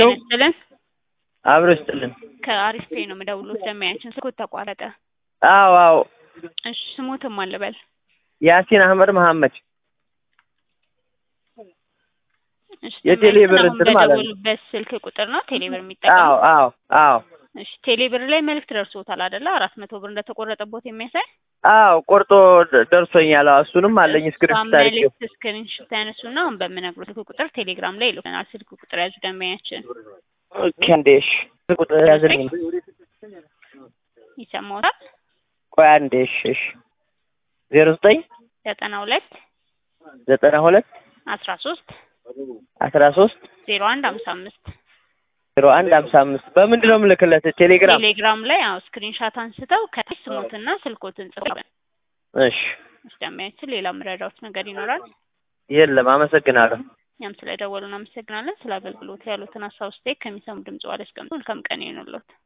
ናቸው? ጤና ይስጥልን። አብሮ ይስጥልን። ከአሪፍ ፔ ነው የምደውለው። ደንበኛችን ስልኮት ተቋረጠ። አዎ አዎ። እሺ ስሞትም አልበል ያሲን አህመድ መሐመድ እሺ የቴሌ ደንበኛችን ብር አሁን እንትን ማለት ነው። በደወሉበት ስልክ ቁጥር ነው ቴሌ ብር አዎ የሚጠቀሙ። አዎ አዎ እሺ ቴሌ ብር ላይ መልዕክት ደርሶታል አይደለ? አራት መቶ ብር እንደተቆረጠቦት የሚያሳይ አዎ ቆርጦ ደ- ደርሶኛል። አዎ እሱንም አለኝ ስክሪፕት አድርጌው። መልዕክት ስክሪንሾት ያነሱና አሁን በምነግሩ ስልክ ቁጥር ቴሌግራም ላይ ይልኩናል። ስልክ ቁጥር ያዙ ደንበኛችን ኦኬ አንዴ እሺ ቁጥር ያዝልኝ። ይሰማዎታል። ቆይ አንዴ እሺ እሺ ዜሮ ዘጠኝ ዘጠና ሁለት ዘጠና ሁለት አስራ ሶስት አስራ ሶስት ዜሮ አንድ ሀምሳ አምስት ዜሮ አንድ ሀምሳ አምስት በምንድን ነው የምልክለት? ቴሌግራም ቴሌግራም ላይ አዎ ስክሪንሻት አንስተው ከታች ስሞትና ስልኮትን ጽፈው እሺ ደንበኛችን ሌላ ምረዳዎች ነገር ይኖራል። የለም አመሰግናለሁ። እኛም ስለደወሉ እናመሰግናለን። ስለ አገልግሎት ያሉትን ሀሳብ ስቴክ ከሚሰሙ ድምጽ ዋለ እስከምቱ መልካም ቀን ይሆንልዎት።